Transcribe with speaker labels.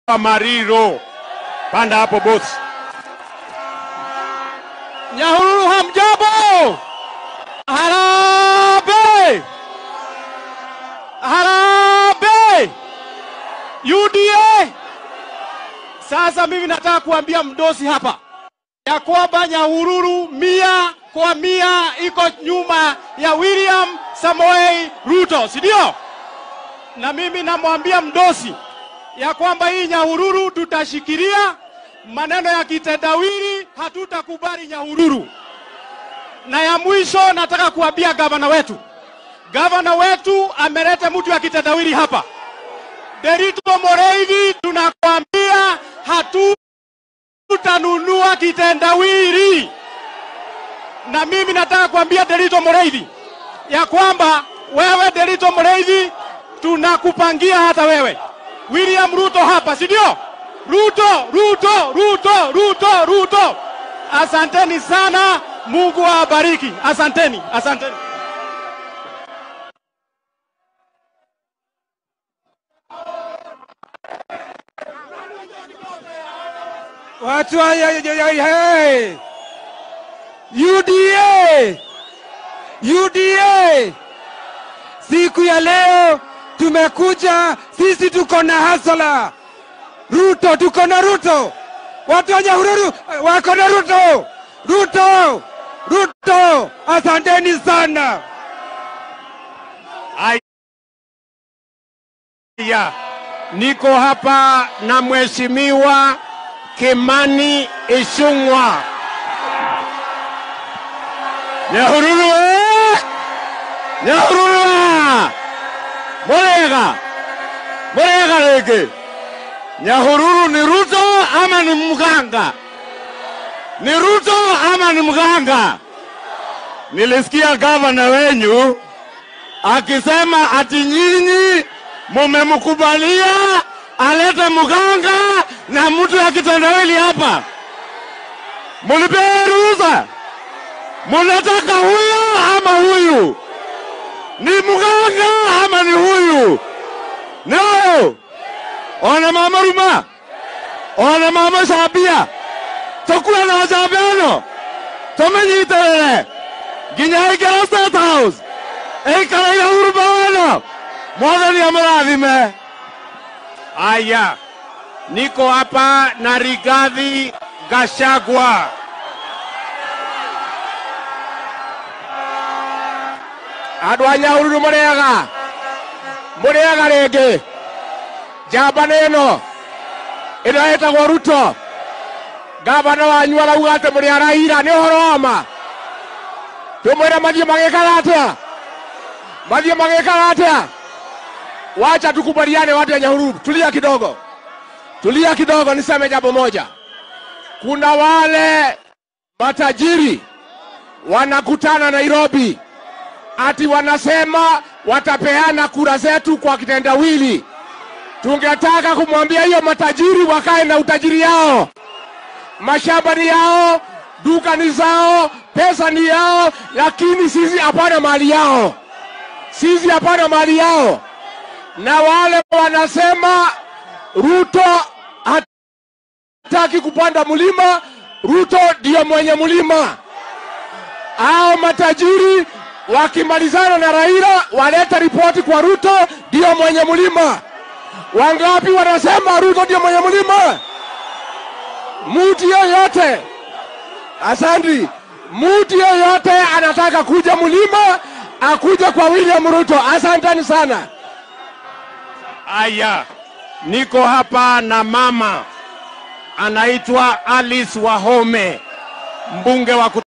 Speaker 1: Mariro. Panda hapo bosi.
Speaker 2: Nyahururu hamjambo? Harambee! Harambee! UDA! Sasa mimi nataka kuambia mdosi hapa ya kwamba Nyahururu mia kwa mia iko nyuma ya William Samoei Ruto, si ndio? Na mimi namwambia mdosi ya kwamba hii Nyahururu tutashikilia maneno ya kitendawili, hatutakubali Nyahururu. Na ya mwisho nataka kuambia gavana wetu, gavana wetu ameleta mtu ya kitendawili hapa, Derito Moreithi, tunakwambia hatutanunua kitendawili. Na mimi nataka kuambia Derito Moreithi ya kwamba wewe Derito Moreithi, tunakupangia hata wewe William Ruto hapa, si ndio? Ruto, Ruto, Ruto, Ruto, Ruto. Asanteni sana, Mungu awabariki. Asanteni, asanteni.
Speaker 3: Watu wa ya- ya- ya- hey. UDA UDA, siku ya leo tumekuja sisi, tuko na hasala Ruto, tuko na Ruto, watu wa Nyahururu wako na Ruto, Ruto, Ruto, asanteni sana.
Speaker 1: Aya, niko hapa na mheshimiwa Kimani Ichung'wa. Nyahururu eh! Nyahururu ah! Murega Murega rĩngĩ Nyahururu ni Ruto ama ni mganga? Ni Ruto ama ni mganga? Nilisikia gavana wenyu akisema ati nyinyi mumemkubalia alete mganga na mtu ya kitendawili hapa. Mulipea ruhusa? Munataka huyo ama huyu? Ni mganga ama ni huyu? No. Ona mama Ruma, ona mama Sabia, tokula na wajabeno, tumenyiterere nginya ikara State House ikara ya urubano mwathani amrathime. Aya, niko hapa na Rigathi Gachagua. Andũ a Nyahururu mũrĩaga mũrĩaga rĩngĩ njamba nĩ ĩno ĩno ĩtagwo Ruto ngavana wanyu arauga atĩ mũrĩ araira nĩ ũhoro wa ma tũmwĩre mathiĩ magĩkaga atĩa mathiĩ magĩkaga atĩa wacha tukubaliane watu ya Nyahururu tulia kidogo tulia kidogo niseme jambo moja kuna wale matajiri wanakutana Nairobi ati wanasema watapeana kura zetu kwa kitendawili. Tungetaka kumwambia hiyo matajiri wakae na utajiri yao, mashamba ni yao, duka ni zao, pesa ni yao, lakini sisi hapana mali yao, sisi hapana mali yao. Na wale wanasema Ruto hataki kupanda mlima, Ruto ndio mwenye mlima hao matajiri wakimalizana na Raila waleta ripoti kwa Ruto ndio mwenye mlima. Wangapi wanasema Ruto ndio mwenye mlima? Mtu yeyote, asante. Mtu yeyote anataka kuja mlima akuja kwa William Ruto. Asanteni sana. Aya, niko hapa na mama anaitwa Alice Wahome, mbunge wa